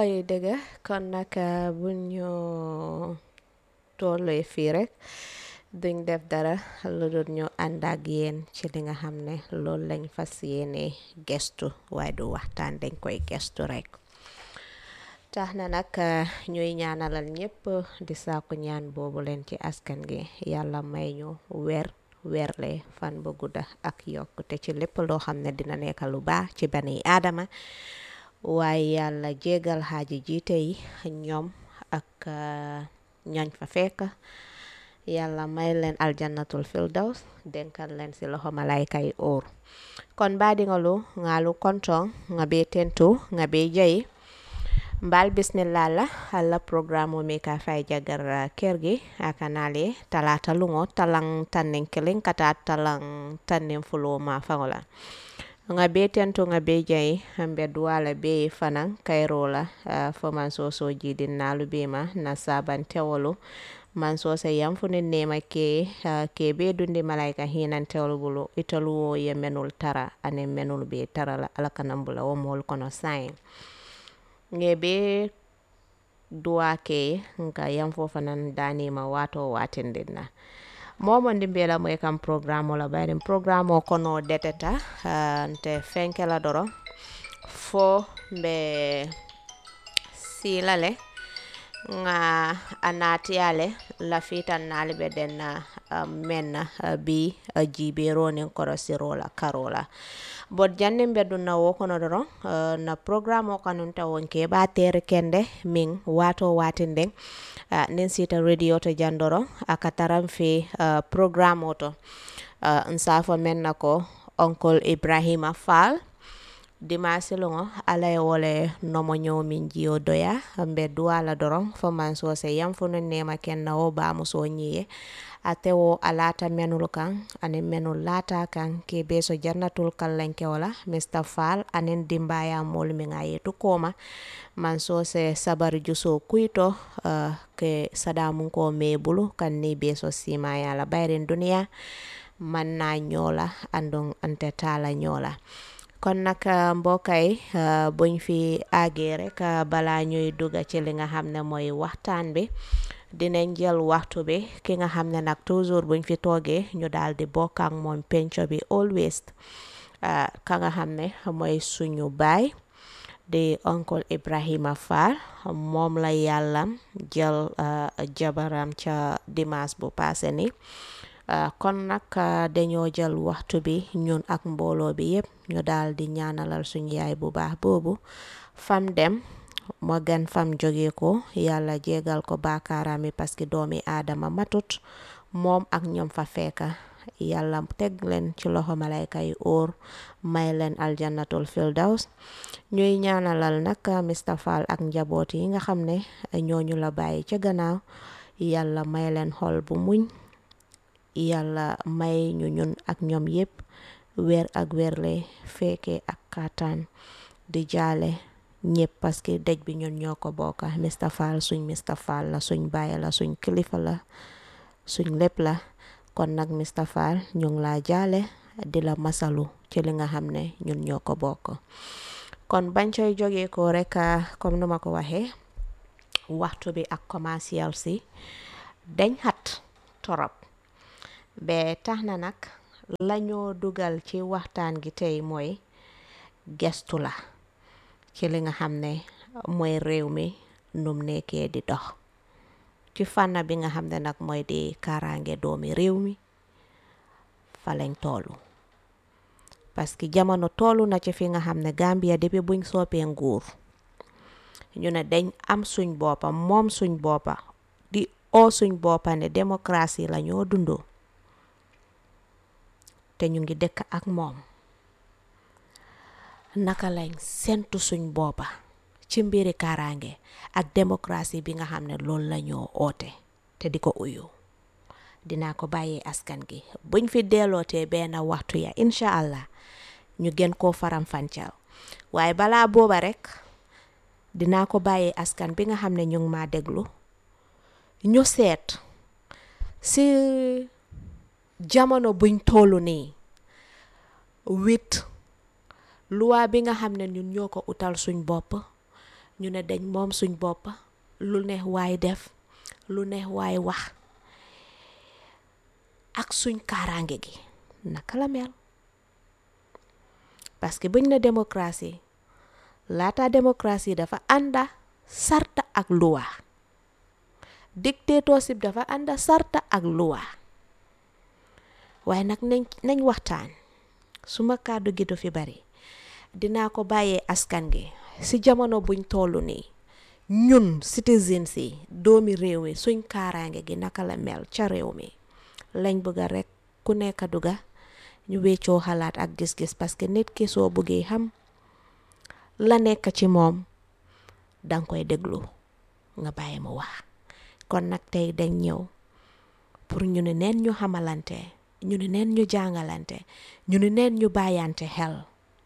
way dëgg kon nag bu ñu tollee fii rek duñ def dara lu dul ñu ànd ak yéen ci li nga xam ne loolu lañ fas yéene gestu waaye du waxtaan dañ koy gestu rek tax na nag ñuy ñaanalal ñëpp di saaku ñaan boobu leen ci askan gi yàlla may ñu weer weerle fan bu gudda ak yokk te ci lépp loo xam ne dina nekk lu baax ci bani aadama waaye yàlla jégal xaaji jiite yi ñoom ak ñañ fa fekk yàlla may leen aljannatul firdaws denkal leen si loxo malayka yi óor kon baadiŋolu ŋaalu kontoŋ ŋa be tentu ŋa be jayi mbal bismillah la alla programme mi ka fay jagar kër gi akanale talata lungo talang tannen kelen kata talang tannen fulo ma fangola nga be tentu nga be jayi ambe duwala be fanan kayro la uh, fo man so so jidin nalu be ma na saban tewolu man so se yam fu ne nema ke uh, ke be dundi malaika hinan tewolu bulu italu wo ye menul tara ane menul be tara la alakanambula wo mol kono sain nge be duwa ke nga yam fofa nan danima wato watindin na momondi mbela moy kam programme la bayrim programme o kono deteta uh, nte fenkela doro fo mbe silale nga anatiyale lafitan nali be den uh, menna uh, bi uh, jibero nin korosirola karola bot jannin be dun na wo kono doron uh, na programme o kanun ta wonke ba tere kende min wato watinde uh, nin sita radio to jandoro aka taran fe uh, programme o to uh, nsafo men na ko oncle ibrahima fall dimasi lungo ala ye wole nomo ñow min jiyo doya mbe duwala doron fo man sose yam fo no nema ken na wo ba muso ñiye ate wo alata menul kan anin menul lata kan ke be so jannatul kallanke wala mr fall anin dimbaya mol min a yetu koma man sose sabar juso kuito uh, ke sadamun ko me bulu kan ni be so simaya la bayrin duniya man na ñola andon ante tala ñola kon nag mbokkay buñ fi àggee rek balaa ñuy dugga ci li nga xam ne mooy waxtaan bi dinañ jël waxtu bi ki nga xam ne nag toujours buñ fi toogee ñu daal di bokk ak moom penco bi always ka nga xam ne mooy suñu baay di oncle Ibrahima Fall moom la yàlla jël jabaram ca dimanche bu passé ni Uh, kon nag uh, dañoo jël waxtu bi ñun ak mbooloo bi yépp ñu daal di ñaanalal suñu yaay bu baax boobu fam dem moo gën fam jóge ko yàlla jégal ko baakaaraami parce que doomi aadama matut moom ak ñoom fa fekka yàlla teg leen ci loxo malayka yi óor may leen aljannatul firdaws ñuy ñaanalal nag Mr Fall ak njaboot yi nga xam ne ñooñu la bàyyi ca gannaaw yàlla may leen xol bu muñ yàlla may ñu ñun ak ñoom yépp weer ak weerle fekke ak kàttan di jaale ñëpp parce que dëj bi ñun ñoo ko bokka Mr Fall suñ Mr Fall la suñ baay la suñ kilifa la suñ lépp la kon nag Mr Fall ñu ngi laa jaale di la masalu ci li nga xam ne ñun ñoo ko bokk kon bañ coy jógee ko rek comme nu ma ko waxee waxtu bi ak commercial si dañ xat torop be tax na nag lañoo dugal ci waxtaan gi tey mooy gestu la ci li nga xam ne mooy réew mi num nekkee di dox ci fànn bi nga xam ne nag mooy di kaaraange doomi réew mi fa lañ toolu parce que jamono toolu na ci fi nga xam ne Gambia depuis buñ soppee nguur ñu ne dañ am suñ boppa moom suñ boppa di oo suñ boppa ne démocratie la ñoo dundoo te ñu ngi dëkk ak moom naka lañ sentu suñ boppa ci mbiri kaaraange ak démocratie bi nga xam ne loolu la ñoo oote te di ko uyu dinaa ko bàyyee askan gi buñ fi dellootee benn waxtu ya incha allah ñu gën koo faram fàncal waaye balaa booba rek dinaa ko bàyyee askan bi nga xam ne ñu ngi maa déglu ñu seet si jamono buñ tollu nii wit luwaa bi nga xam ne ñun ñoo ko utal suñ bopp ñu ne dañ moom suñ bopp lu neex waay def lu neex waay wax ak suñ kaaraange gi naka la mel parce que buñ ne démocratie laata démocratie dafa ànda sarta ak luwa dictatorship dafa ànda sarta ak luwa waaye nag nañ nañ waxtaan suma kàddu gi du fi bari dinaa ko bàyyee askan gi ci jamono buñ toll nii ñun citizens yi doomi réew mi suñ kaaraange gi naka la mel ca réew mi lañ bëgga rekk ku nekk duga ñu weccoo xalaat ak gis-gis parce que nit ki soo bëggee xam la nekk ci moom danga koy déglu nga bàyyi mu wax kon nag tey dañ ñëw pour ñu ne neen ñu xamalante ñu ne neen ñu jàngalante ñu ne neen ñu bàyyante xel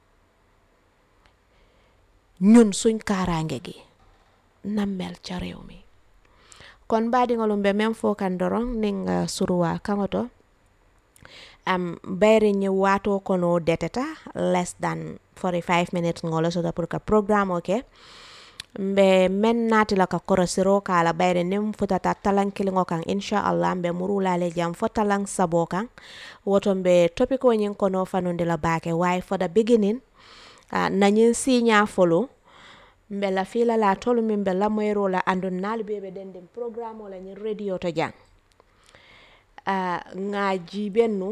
ñun suñ kaaraange gi na mel ca réew mi kon mbaadiŋolum be meŋ fo kan doroŋ niŋ uh, suruwa kaŋoto am bayri ñi waato kono deteta less than 45 minutes ngolo soto pour que programme oke mbe men naati la ka korosiro kala bayri niŋ futata talan kiliŋo kaŋ inchallah mbe murulale jam fo talan sabo kaŋ woto mbe topiko ñiŋ kono fanundi la baake waaye for the beginning uh, nañiŋ siiña folo mbe la fila la tolu min be lamoyro la andun naalu be be den den programme la ñiŋ radio to jang uh, ŋa jiibennu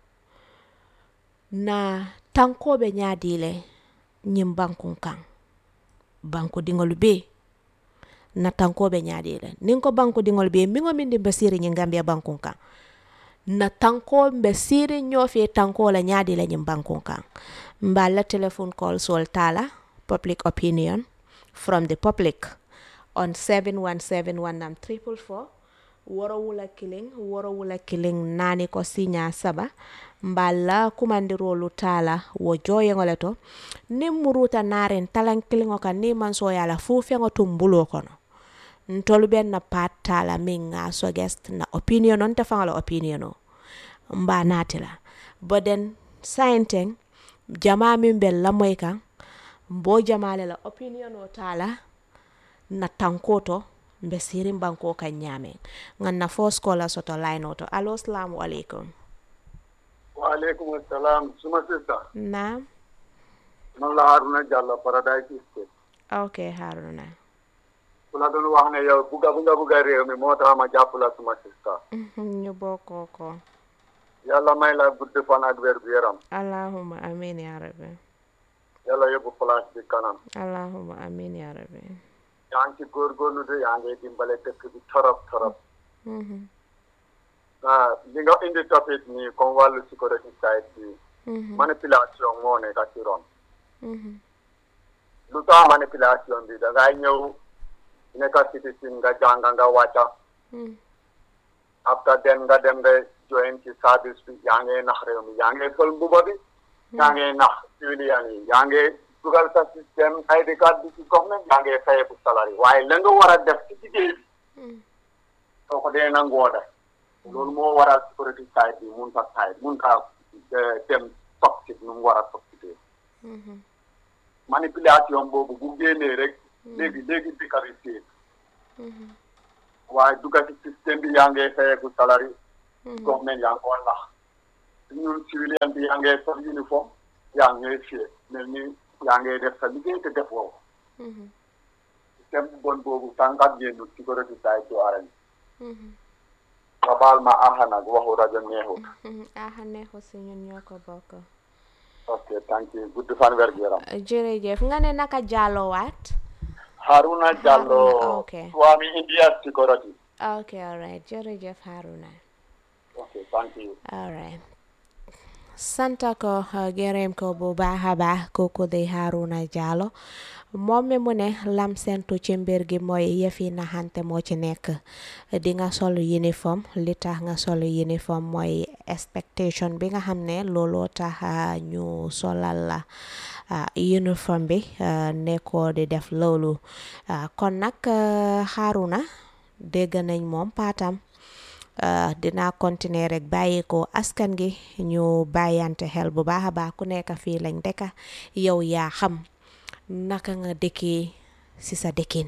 na tankoɓe ñaadile ñiŋ bankun kaŋ banku diŋolu be na tankoɓe ñaadile niŋ ko banku diŋolu be miŋo miŋ di be siiri ñiŋ gambia bankun kaŋ na tanko mbe siiri ñoofe tanko la ñaadi la ñiŋ bankun kaŋ mba la telephone call sol tala public opinion from the public on 7171 triple four woro wula kiliŋ woro wula kiliŋ naani ko siña saba mballa kumandirolu taala wo joyeŋo le to niŋ muruta naariŋ talaŋ kiliŋo kaŋ niŋ maŋ soya la fuu feŋo tum buloo kono ntolu ben na pat taala miŋ ŋa suggest na opinion o nte faŋo la opinion o mba naati la boden sayinteŋ jamaa miŋ be lamoyi kaŋ mbo jamaa le la opinion o taala na tanko to mbe sirin banko kan ñaameŋ ŋan na fo skola soto line oto alo salamu aleykum Waalaikum assalam. Suma sister. naam Man la Haruna Jallo Paradise State. ok haruna Ku la doon wax ne yow buga buga buga réew mi moo tax ma jàpp la suma sister. ñu bokkoo ko Yàlla may la gudd fan ak wér gu yaram. allahuma amin ya rabbi Yàlla yóbbu place bi kanam. allahuma amin ya rabbi Yaa ngi ci góorgóorlu de yaa ngi dimbale dëkk bi torop torop. Mhm, ah li nga indi topic nii comme wàllu sécurité side bi. mhm, manipulation moo nekk ci ron. mhm, lu tax manipulation bi da ngay ñëw nekk citizen nga jàng nga wàcca. mhm, after then nga dem nga join ci service bi yaa ngi nax réew mi yaa ngi sol mbuba bi yaa ngi nax civilian yi yaa ngi dugal sa système ID card bi ci government yaa ngi fayeku salari waaye la nga war a def ci liggéey bi mhm, soo ko dee nangoo def loolu moo waral security side bi mun ta side mun ta eh, dem toxic nu mu war a toxique mhm, manipulation boobu bu génnee rek léegi léegi dëkk bi téye mhm, waaye dugal ci système bi yaa ngi fayeku salari mhm. government yaa ngi ko nax ñun civilian bi yaa ngi sol uniforme yaa ngi fie mel ni yaa ngi def sa liggéey te def woo Mhm, système bu bon boobu tànkat génnu sécurité side du arañ mhm, nga baal ma aha nag waxu rajo neexut mhm. ah neexu si ñun ñoo ko bokk ok thank you gudd fan wer gu yaram jërëjëf nga ne naka jàllowaat Haruna Jallo Haruna, ok. Swami India Security ok alright jërëjëf Haruna ok thank you alright santa ko uh, gërëm ko bu baax a baax kooku di Haruna Jallow moom mi mu ne lam sentu ci mbir gi mooy yëfi naxante moo ci nekk di nga sol uniforme li tax nga sol uniforme mooy expectation bi nga xam ne looloo tax uh, ñu solal la uh, uniforme bi uh, nekkoo di def loolu uh, kon nag uh, Haruna dégg nañ moom paatam Uh, dinaa continuer rek bàyyi ko askan gi ñu bàyyante xel bu baax a baax ku nekk fii lañ dëkka yow yaa xam naka nga dëkkee si sa dëkkin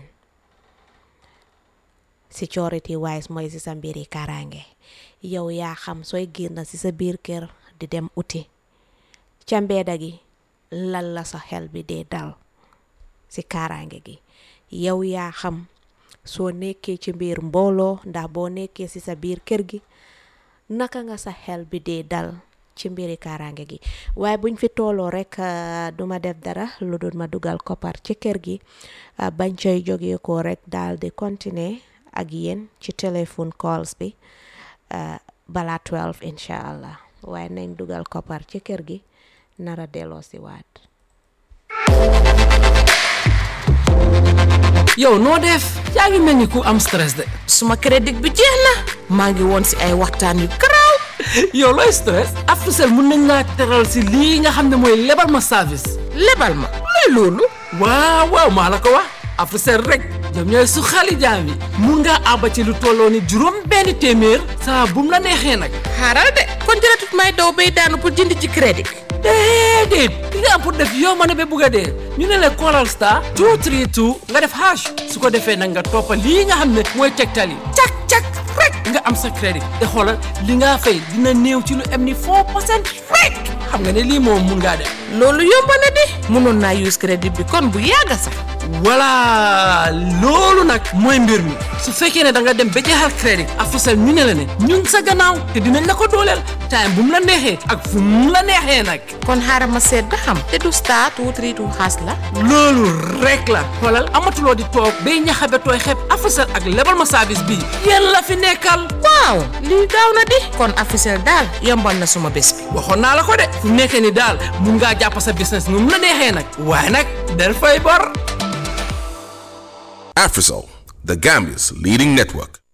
security wise mooy si sa mbiri kaaraange yow yaa xam sooy génn si sa biir kër di dem uti ca mbeeda gi lan la sa xel bi dee dal si kaaraange gi yow yaa xam soo nekkee ci biir mbooloo ndax boo nekkee si sa biir kër gi naka nga sa xel bi dee dal ci mbiri kaaraange gi waaye buñ fi tooloo rek duma def dara lu dul ma dugal koppar ci kër gi bañ coy jógee ko rek daal di continuer ak yéen ci téléphone calls bi balaa 12 incha allah waaye nañ dugal koppar ci kër gi nara delloo si waat yow noo def yaa ngi mel ni ku am stress de suma crédit bi jeex na maa ngi woon si ay waxtaan yu garaaw yow looy stress Africell mun nañ laa teral si lii nga xam ne mooy lebal ma service lebal ma looy loolu waaw waaw maa la ko wax Africell rek ñoom ñooy su xali jaam yi mun ngaa àbba ci lu tolloo ni juróom benn téeméer saa bum la neexee nag xaaral de kon jëratut may daw bay daanu pour jënd ci crédit déedéet li nga am pour def yow ma ne ba bugg a dee ñu ne la callal star 232 nga def hash su ko defee nag nga toppa lii nga xam ne mooy tegtal yi cak cak rek nga am sa crédit te xoolal li nga fay dina néew ci lu am ni 4 percent rek xam nga ne lii moom mun ngaa def loolu yomb na di mënoon naa use crédit bi kon bu yàgga sax voilà loolu nag mooy mbir mi su fekkee ne da nga dem ba jeexal crédit Africell ñu ne la ne ñun sa gannaaw te dinañ la ko dooleel time bu mu la neexee ak fu mu la neexee nag kon xaaral ma seet ba xam te du star two three two xaas la loolu rek la xoolal amatuloo di toog bay ñaxabe tooy xeeb Africell ak lebal ma service bii yéen la fi nekkal waaw lii gaaw na di kon Africell daal yombal na suma bés bi waxoon naa la ko de fu nekkee ni daal mun ngaa jàpp sa business nu mu la neexee nag waaye nag del fay bor Afrisol, the Gambia's leading network.